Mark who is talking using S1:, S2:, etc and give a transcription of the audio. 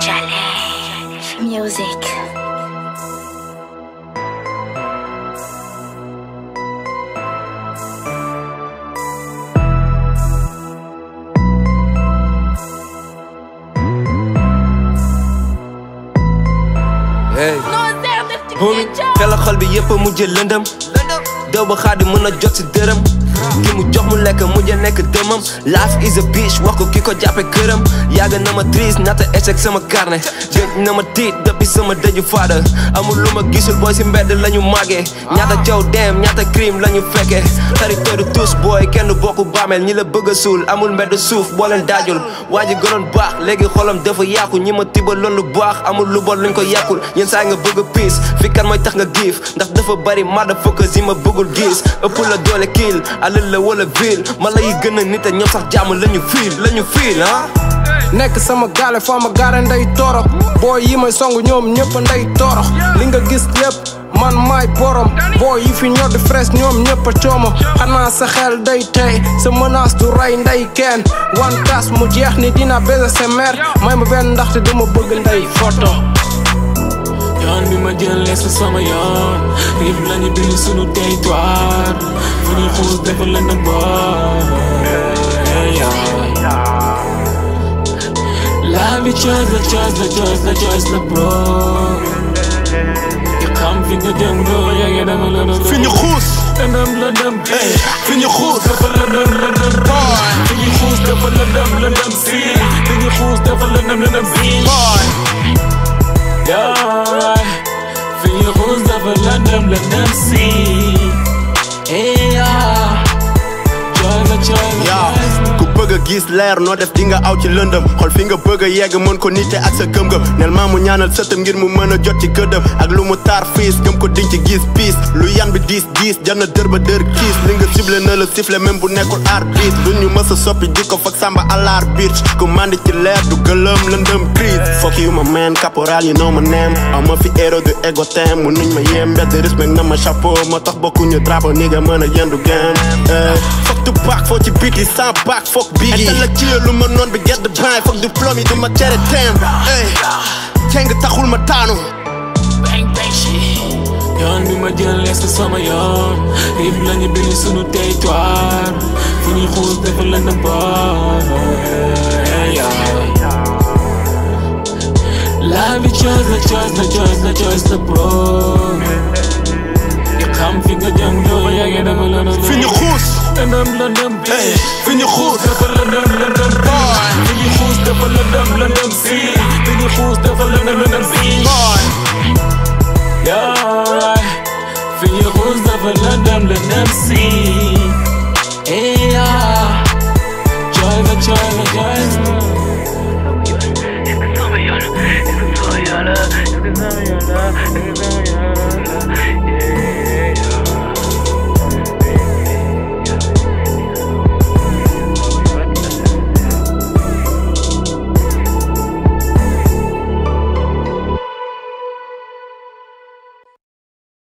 S1: Challenge Music.
S2: hey homie teel xol bi yëpp mujj lëndëm dew ba xaadi mën a jot si dërëm ki mu jox mu lekk mujj nekk dëmam life is a bitch wax ko ki ko jàppe këram yàgg na ma triste nata échec sama carnet gëj na ma tiit depuis sama dëju faada amul lu ma gisul booy si mbedd la ñu màggee ñaata coow dem ñaata crime la ñu fekkee xaritoo du tous booy kenn bokku baameel ñi la bëgg a suul amul mbedd suuf boo leen daajul waa ji gënoon baax léegi xolam dafa yàqu ñi ma tibaloon lu baax amul lu bon luñ ko yàqul yenn saa nga bëgg a piis fi kan mooy tax nga giif ndax dafa bari mada focus yi ma bëggul gis ëpp la doole kiil alal la wala ville mala yi gën a nit a ñoom sax jàmm la ñu fiil la ñu fiil ah
S3: nekk sama gaale foo ma gaare nday toro booy yi may song ñoom ñëpp nday toro li nga gis lépp man maay borom booy yi fi ñor di fresh ñoom ñëpp a coomo xanaa sa xel day tey sa menace du rey nday kenn one tas mu jeex ni dina baiser sa mère may ma benn ndaxte dama bëgg nday photo
S4: yoon bi ma jëlee sa sama yoon riib lañu bind sunu territoire fu ñuy xuus dafa la na La vie choice la choice la choice la choice la bro You xam fi nga jëm doo yege dama la doon
S5: fi ñu xuus
S4: lëndëm lëndëm
S5: fi ñu xuus
S4: dafa lëndëm lëndëm fi ñu xuus dafa lëndëm lëndëm si fi ñu xuus dafa lëndëm lëndëm si Yeah, fi ñu xuus dafa lëndëm lëndëm si Yeah, choice la choice la
S5: yaa
S4: choice
S5: ku bëgg a gis leer noo def di nga aw ci lëndëm xool fi nga bëgg a yegg mën ko nite ak sa gëm-gëm nel maa mu ñaanal sëtam ngir mu mën a jot ci gëddëm ak lu mu taar fiis gëm ko diñ ci gis piis lu yan bi diis diis jar na dër ba dër kiis li nga ciblé na la sifflé même bu nekkul arbitre du ñu mës a soppi jikko fak samba àllar biir ku mandi ci leer du gëlëm lëndëm crise fuck you my man caporal you know my name aw ma fi héros du ego tem mu nuñ ma yem mbedd respect na ma chapeau ma tax bokkuñu drapeau ni nga mën a yendu game fuck tu baak foo ci biti sans baak fuck bigi intellectuel lu ma noon bi gedd baay fuck diplôme yi du ma tere tem ey keng taxul ma taanu
S4: bang bang shit yoon bi ma jëlee sa sama yoon riib lañu bind sunu territoire fu ñuy xuus dafa lëndëm La vie choice la choice la choice la choice la bro You xam fi nga jëm doo yege dama la doon
S5: fi ñu xuus
S4: lëndëm lëndëm
S5: ey fi ñu xuus
S4: dafa lëndëm lëndëm fi ñu xuus dafa lëndëm lëndëm si fi ñu xuus dafa lëndëm lëndëm si